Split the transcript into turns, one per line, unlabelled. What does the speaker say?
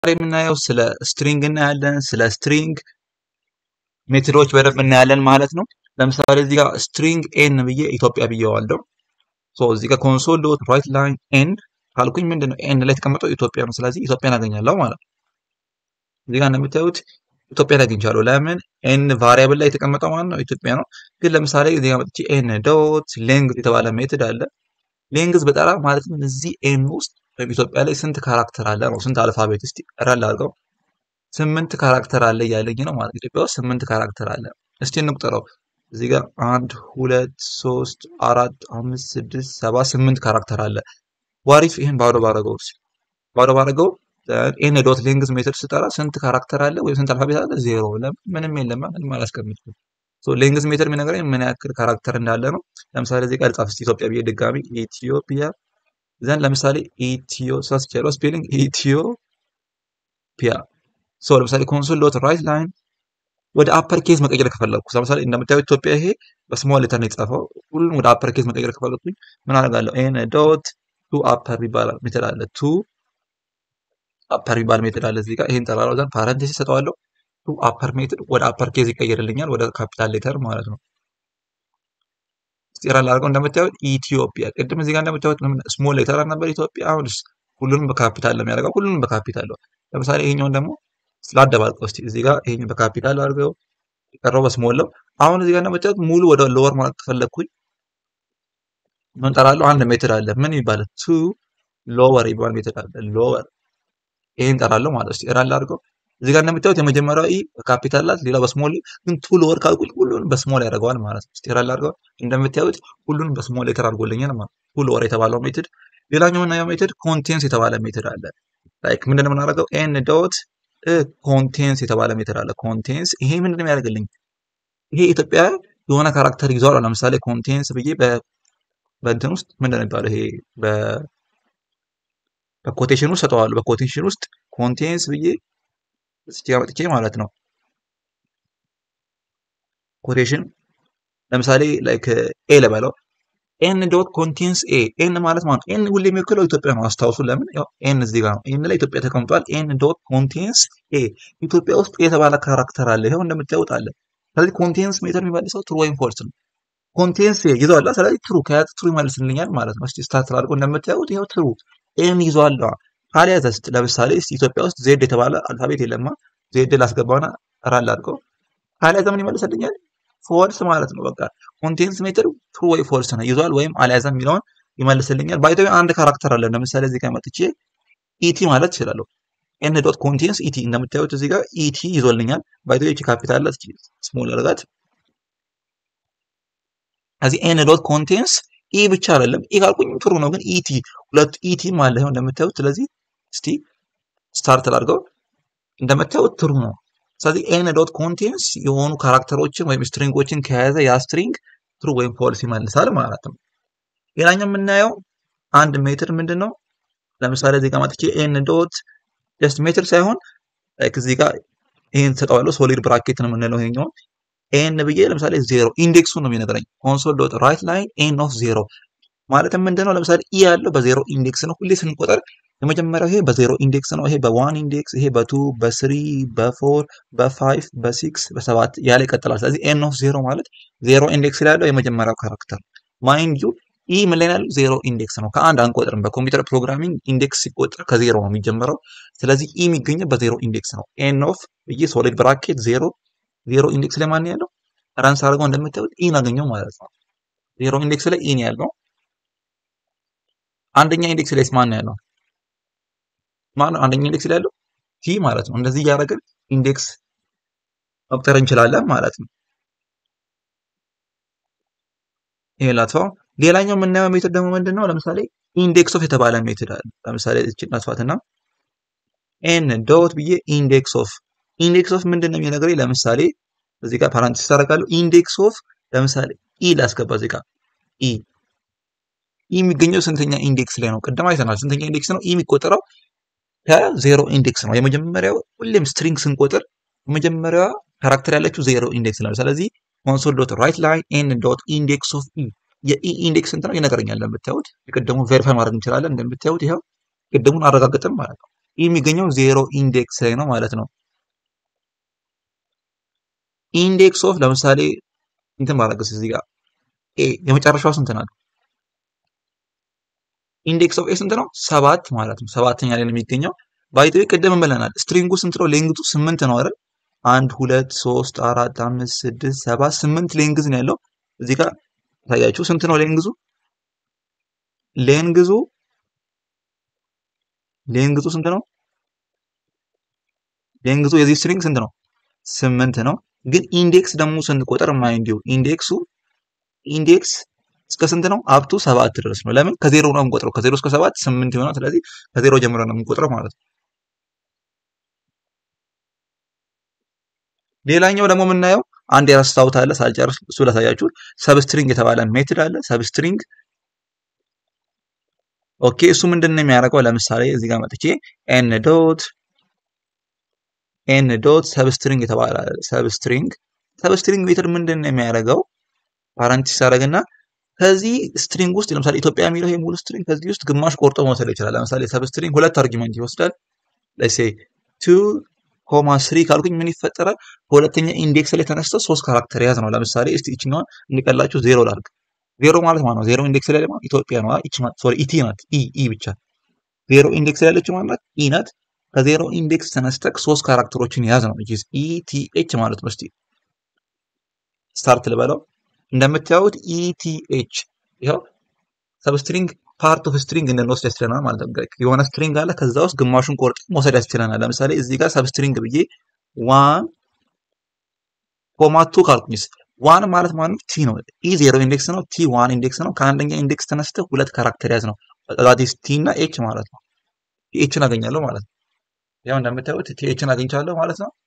የምናየው ስለ ስትሪንግ እናያለን። ስለ ስትሪንግ ሜትዶች በደንብ እናያለን ማለት ነው። ለምሳሌ እዚህ ጋር ስትሪንግ ኤን ብዬ ኢትዮጵያ ብዬዋለሁ። ሶ እዚህ ጋር ኮንሶል ዶት ራይት ላይን ኤን ካልኩኝ ምንድን ነው ኤን ላይ የተቀመጠው ኢትዮጵያ ነው። ስለዚህ ኢትዮጵያን አገኛለሁ ማለት ነው። እዚህ ጋር እንደምታዩት ኢትዮጵያን አግኝቻለሁ። ለምን ኤን ቫሪያብል ላይ የተቀመጠው ማለት ነው ኢትዮጵያ ነው። ግን ለምሳሌ እዚህ ጋር መጥቼ ኤን ዶት ሌንግዝ የተባለ ሜትድ አለ። ሌንግዝ በጠራ ማለትም እዚህ ኤን ውስጥ ወይም ኢትዮጵያ ላይ ስንት ካራክተር አለ ነው። ስንት አልፋቤት እስቲ ረል አድርገው ስምንት ካራክተር አለ እያለኝ ነው ማለት ኢትዮጵያ ውስጥ ስምንት ካራክተር አለ። እስቲ እንቁጠረው። እዚህ ጋር አንድ ሁለት ሶስት አራት አምስት ስድስት ሰባት ስምንት ካራክተር አለ። ዋሪፍ ይህን ባዶ ባረገው ባዶ ባረገው ኤን ዶት ሌንግዝ ሜትድ ስጠራ ስንት ካራክተር አለ ወይም ስንት አልፋቤት አለ? ዜሮ። ለምን ምንም የለም፣ ምንም አላስቀምጥም። ሶ ሌንግዝ ሜትድ የሚነግረኝ ምን ያክል ካራክተር እንዳለ ነው። ለምሳሌ እዚህ ጋር ጻፍ እስቲ ኢትዮጵያ ብዬ ድጋሚ ኢትዮጵያ ዘን ለምሳሌ ኢትዮ ሳስቻለው ስፔሊንግ ኢትዮፒያ ሶ ለምሳሌ ኮንሶል ዶት ራይት ላይን ወደ አፐር ኬዝ መቀየር ከፈለግኩ ለምሳሌ እንደምታዩት ኢትዮጵያ ይሄ በስሞል ሌተር ነው የተጻፈው። ሁሉም ወደ አፐር ኬዝ መቀየር ከፈለግኩኝ ምን አደርጋለሁ? ኤን ዶት ቱ አፐር ይባላል ሜተድ አለ። ቱ አፐር ይባል ሜተድ አለ እዚህ ጋር ይሄን ጠራራው ዘንድ ፓረንቴሲስ ሰጠዋለሁ። ቱ አፐር ሜተድ ወደ አፐር ኬዝ ይቀየርልኛል፣ ወደ ካፒታል ሌተር ማለት ነው። ስቲራል አድርገው እንደምታዩት ኢትዮጵያ ቅድም እዚህ ጋር እንደምታዩት ስሞል ሌተር ነበር ኢትዮጵያ። አሁን ሁሉንም በካፒታል ነው የሚያደርገው። ሁሉንም በካፒታል ነው። ለምሳሌ ይሄኛውን ደግሞ ስላደባልቀው እስቲ እዚህ ጋር ይሄን በካፒታል አድርገው የቀረው በስሞል ነው። አሁን እዚህ ጋር እንደምታዩት ሙሉ ወደ ሎወር ማለት ከፈለግኩኝ ምን ጠራለሁ? አንድ ሜትድ አለ። ምን ይባላል? ቱ ሎወር ይባል ሜትድ አለ። ሎወር ይሄን ጠራለሁ ማለት እስቲ ራል አድርገው እዚህ ጋር እንደምታዩት የመጀመሪያው ኢ በካፒታል ላት፣ ሌላው በስሞል ግን ቱ ሎወር ካልኩኝ ሁሉንም በስሞል ያደርገዋል ማለት ነው። እስቲ ራል አድርገው እንደምታዩት ሁሉንም በስሞል ሌተር አድርጎልኛል ማለት ቱ ሎወር የተባለው ሜትድ። ሌላኛው እና ሜትድ ኮንቴንስ የተባለ ሜትድ አለ። ላይክ ምንድን ነው የምናደርገው? ኤን ዶት ኮንቴንስ የተባለ ሜትድ አለ። ኮንቴንስ ይሄ ምንድን ነው የሚያደርግልኝ? ይሄ ኢትዮጵያ የሆነ ካራክተር ይዟል። ለምሳሌ ኮንቴንስ ብዬ በእንትን ውስጥ ምንድን ነው የሚባለው? ይሄ በኮቴሽን ውስጥ ሰጠዋለሁ። በኮቴሽን ውስጥ ኮንቴንስ ብዬ እስኪ አመጥቼ ማለት ነው ኮቴሽን ለምሳሌ ላይክ ኤ ለበለው ኤን ዶት ኮንቴንስ ኤ ኤን ማለት ማለት ኤን ሁሌ የሚወክለው ኢትዮጵያ ነው። አስታውሱ። ለምን ያው ኤን እዚህ ጋር ነው። ኤን ላይ ኢትዮጵያ ተቀምጧል። ኤን ዶት ኮንቴንስ ኤ ኢትዮጵያ ውስጥ የተባለ ካራክተር አለ። ይኸው እንደምታዩት አለ። ስለዚህ ኮንቴንስ ሜተር የሚመልሰው ትሩ ወይም ፎልስ ነው። ኮንቴንስ ኤ ይዟል። ስለዚህ ትሩ ከያዘ ትሩ ይመልስልኛል ማለት ነው። እስቲ ስታርት አድርጎ እንደምታዩት ይኸው ትሩ ኤን ይዟል። ካልያዘ ለምሳሌ ኢትዮጵያ ውስጥ ዜድ የተባለ አልፋቤት የለማ ዜድ ላስገባውና ራል አድርገው ካልያዘ ምን ይመልስልኛል? ፎልስ ማለት ነው። በቃ ኮንቴንስ ሜትር ትሩ ወይ ፎልስ ነው ይዟል ወይም አልያዘም የሚለውን ይመልስልኛል። ባይቶ አንድ ካራክተር አለ። ለምሳሌ እዚህ ጋር መጥቼ ኢቲ ማለት እችላለሁ። ኤን ዶት ኮንቴንስ ኢቲ እንደምታዩት እዚህ ጋር ኢቲ ይዞልኛል። ባይቶ ኢቲ ካፒታል ላት ስሞል አድርጋት እዚህ ኤን ዶት ኮንቴንስ ኢ ብቻ አይደለም ኢ ካልኩኝ ትሩ ነው፣ ግን ኢቲ ሁለቱ ኢቲ ማለት ነው እንደምታዩት። ስለዚህ እስቲ ስታርት አድርገው እንደምታዩት ትሩ ነው። ስለዚህ ኤን ዶት ኮንቴንስ የሆኑ ካራክተሮችን ወይም ስትሪንጎችን ከያዘ ያ ስትሪንግ ትሩ ወይም ፎልስ ይመልሳል ማለት ነው። ሌላኛው የምናየው አንድ ሜትር ምንድን ነው? ለምሳሌ እዚህ ጋር መጥቼ ኤን ዶት ጀስት ሜትር ሳይሆን ላይክ እዚህ ጋር ይሄን ሰጠዋለሁ። ሶሊድ ብራኬት ነው የምንለው ይሄኛውን ኤን ብዬ ለምሳሌ ዜሮ ኢንዴክሱ ነው የሚነግረኝ። ኮንሶል ዶት ራይት ላይን ኤን ኦፍ ዜሮ ማለትም ምንድን ነው? ለምሳሌ ኢ ያለው በዜሮ ኢንዴክስ ነው። ሁሌ ስንቆጠር የመጀመሪያው ይሄ በዜሮ ኢንዴክስ ነው። ይሄ በዋን ኢንዴክስ፣ ይሄ በቱ፣ በስሪ፣ በፎር፣ በፋይቭ፣ በሲክስ፣ በሰባት ያለ ይቀጥላል። ስለዚህ ኤን ኦፍ ዜሮ ማለት ዜሮ ኢንዴክስ ላይ ያለው የመጀመሪያው ካራክተር ማይንድ ዩ ኢ ምን ላይ ያለው ዜሮ ኢንዴክስ ነው። ከአንድ አንቆጥርም። በኮምፒውተር ፕሮግራሚንግ ኢንዴክስ ሲቆጠር ከዜሮ ነው የሚጀምረው። ስለዚህ ኢ የሚገኘው በዜሮ ኢንዴክስ ነው። ኤን ኦፍ ብዬ ሶሊድ ብራኬት ዜሮ ዜሮ ኢንዴክስ ላይ ማን ያለው ራንስ አድርገው እንደምታዩት ኢን አገኘው ማለት ነው። ዜሮ ኢንዴክስ ላይ ኢን ያለው አንደኛ ኢንዴክስ ላይ ማን ያለው ማን አንደኛ ኢንዴክስ ላይ ያለው ቲ ማለት ነው። እንደዚህ እያደረግን ኢንዴክስ መቁጠር እንችላለን ማለት ነው። ይሄ ላጥፋው። ሌላኛው የምናየው ሜትድ ደግሞ ምንድን ነው? ለምሳሌ ኢንዴክስ ኦፍ የተባለ ሜትድ አለ። ለምሳሌ እቺ እናጥፋትና ኤን ዶት ብዬ ኢንዴክስ ኦፍ ኢንዴክስ ኦፍ ምንድን ነው የሚነግረኝ? ለምሳሌ እዚህ ጋር ፓራንቲስ ታደርጋለሁ። ኢንዴክስ ኦፍ ለምሳሌ ኢ ላስገባ እዚህ ጋር ኢ ኢ የሚገኘው ስንተኛ ኢንዴክስ ላይ ነው? ቅድም አይተናል። ስንተኛ ኢንዴክስ ነው? ኢ የሚቆጠረው ከዜሮ ኢንዴክስ ነው። የመጀመሪያው ሁሌም ስትሪንግ ስንቆጥር የመጀመሪያዋ ካራክተር ያለችው ዜሮ ኢንዴክስ ነው። ስለዚህ ኮንሶል ዶት ራይት ላይን ኤን ዶት ኢንዴክስ ኦፍ ኢ የኢ ኢንዴክስ ስንት ነው ይነግረኛል። እንደምታዩት የቅድሙን ቬሪፋይ ማድረግ እንችላለን። እንደምታዩት ይኸው ቅድሙን አረጋግጥም ማለት ነው። ይህ የሚገኘው ዜሮ ኢንዴክስ ላይ ነው ማለት ነው። ኢንዴክስ ኦፍ ለምሳሌ እንትን ባረግስ እዚህ ጋር ኤ የመጨረሻው ስንት ናት? ኢንዴክስ ኦፍ ኤ ስንት ነው? ሰባት ማለት ነው። ሰባተኛ ላይ ነው የሚገኘው። ባይዘዌ ቅድም ብለናል። ስትሪንጉ ስንት ነው? ሌንግቱ ስምንት ነው አይደል? አንድ ሁለት ሶስት አራት አምስት ስድስት ሰባት ስምንት ሌንግዝ ነው ያለው። እዚህ ጋር ታያችሁ ስንት ነው ሌንግዙ? ሌንግዙ ሌንግዙ ስንት ነው? ሌንግዙ የዚህ ስትሪንግ ስንት ነው? ስምንት ነው። ግን ኢንዴክስ ደግሞ ስንቆጥር ማይንድ ዩ ኢንዴክሱ ኢንዴክስ እስከ ስንት ነው? አፕቱ ሰባት ድረስ ነው። ለምን ከዜሮ ነው የምንቆጥረው። ከዜሮ እስከ ሰባት ስምንት ይሆናል። ስለዚህ ከዜሮ ጀምሮ ነው የምንቆጥረው ማለት ነው። ሌላኛው ደግሞ የምናየው አንድ የረሳሁት አለ ሳልጨርስ እሱ ላሳያችሁ። ሰብስትሪንግ የተባለ ሜትድ አለ። ሰብስትሪንግ ኦኬ። እሱ ምንድን ነው የሚያደርገው? ለምሳሌ እዚህ ጋር መጥቼ ኤን ዶት ኤን ዶት ሰብስትሪንግ የተባለ ሰብስትሪንግ ሰብስትሪንግ ሜትድ ምንድን ነው የሚያደርገው? ፓራንቲስ አደረግና ከዚህ ስትሪንግ ውስጥ ለምሳሌ ኢትዮጵያ የሚለው ይሄ ሙሉ ስትሪንግ ከዚህ ውስጥ ግማሽ ቆርጦ መውሰድ ይችላል። ለምሳሌ ሰብስትሪንግ ሁለት አርጊመንት ይወስዳል። ለሴ ቱ ኮማ ስሪ ካልኩኝ ምን ይፈጠራል? በሁለተኛ ኢንዴክስ ላይ ተነስቶ ሶስት ካራክተር ያዝ ነው። ለምሳሌ እስቲ ይችኛዋን እንዲቀላችሁ ዜሮ ላድርግ። ዜሮ ማለት ማለት ነው ዜሮ ኢንዴክስ ላይ ደግሞ ኢትዮጵያ ነው። ይች ሶሪ ኢቲ ናት። ኢ ኢ ብቻ ዜሮ ኢንዴክስ ላይ ያለችው ማለት ኢ ናት። ከዜሮ ኢንዴክስ ተነስተክ ሶስት ካራክተሮችን ያዝ ነው። ጂስ ኢቲኤች ማለት ነው። እስቲ ስታርት ልበለው። እንደምታዩት ኢቲኤች ይኸው ሰብስትሪንግ ፓርት ኦፍ ስትሪንግ እንድንወስድ ያስችለናል ማለት ነው። የሆነ ስትሪንግ አለ ከዛ ውስጥ ግማሹን ቆርጥ መውሰድ ያስችለናል። ለምሳሌ እዚህ ጋር ሰብስትሪንግ ብዬ ዋን ኮማ ቱ ካልኩኝስ ዋን ማለት ማለት ቲ ነው። ኢ ዜሮ ኢንዴክስ ነው። ቲ ዋን ኢንዴክስ ነው። ከአንደኛ ኢንዴክስ ተነስተ ሁለት ካራክተር ያዝ ነው። ዛቲስ ቲ እና ኤች ማለት ነው። ኤችን አገኛለሁ ማለት ነው። ያው እንደምታዩት ቲ ኤችን አግኝቻለሁ ማለት ነው።